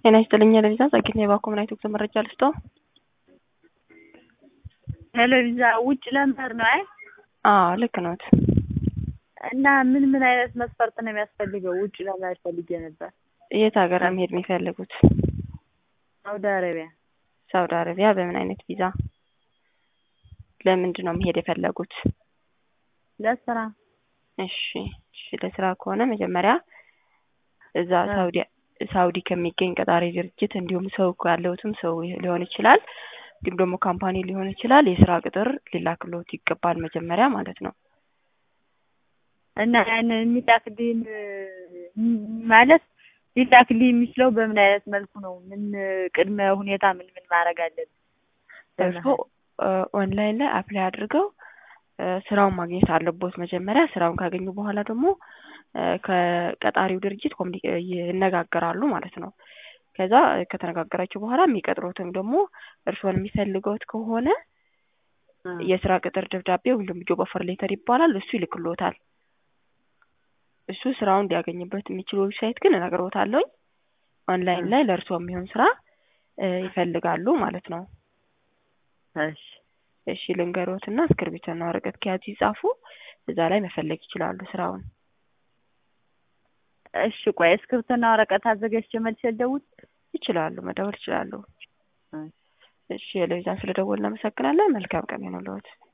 ጤና ይስጥልኝ ለቪዛ ጸግና የባኮ ምን አይነት ወቅት መረጃ ልስጦ? ሄሎ ቪዛ ውጭ ለመሄድ ነው አይ አዎ ልክ ነዎት። እና ምን ምን አይነት መስፈርት ነው የሚያስፈልገው? ውጭ ለመሄድ ፈልጌ ነበር። የት ሀገር ነው መሄድ የሚፈልጉት? ሳውዲ አረቢያ። ሳውዲ አረቢያ በምን አይነት ቪዛ? ለምንድን ነው መሄድ የፈለጉት? ለስራ። እሺ እሺ ለስራ ከሆነ መጀመሪያ እዛ ሳውዲ ሳውዲ ከሚገኝ ቀጣሪ ድርጅት እንዲሁም ሰው ያለውትም ሰው ሊሆን ይችላል እንዲሁም ደግሞ ካምፓኒ ሊሆን ይችላል የስራ ቅጥር ሊላክልዎት ይገባል መጀመሪያ ማለት ነው። እና ያን የሚላክልኝ ማለት ሊላክልኝ የሚችለው በምን አይነት መልኩ ነው? ምን ቅድመ ሁኔታ ምን ምን ማድረግ አለብን? እርስዎ ኦንላይን ላይ አፕላይ አድርገው ስራውን ማግኘት አለቦት መጀመሪያ። ስራውን ካገኙ በኋላ ደግሞ ከቀጣሪው ድርጅት ይነጋገራሉ ማለት ነው። ከዛ ከተነጋገራችሁ በኋላ የሚቀጥሩትም ደግሞ እርስዎን የሚፈልገውት ከሆነ የስራ ቅጥር ደብዳቤ ወይም ደግሞ ጆብ ኦፈር ሌተር ይባላል እሱ ይልክልዎታል። እሱ ስራውን ሊያገኝበት የሚችል ዌብሳይት ግን እነግርዎታለሁኝ። ኦንላይን ላይ ለእርስዎ የሚሆን ስራ ይፈልጋሉ ማለት ነው። እሺ እሺ ልንገሮትና እስክርቢቶና ወረቀት ከያዙ ይጻፉ። እዛ ላይ መፈለግ ይችላሉ ስራውን። እሺ ቆይ እስክርቢቶና ወረቀት አዘጋጅቼ መልሼ ልደውል? ይችላሉ፣ መደወል ይችላሉ። እሺ ለቪዛን ስለደወልን እናመሰግናለን። መልካም ቀን ይሁንልዎት።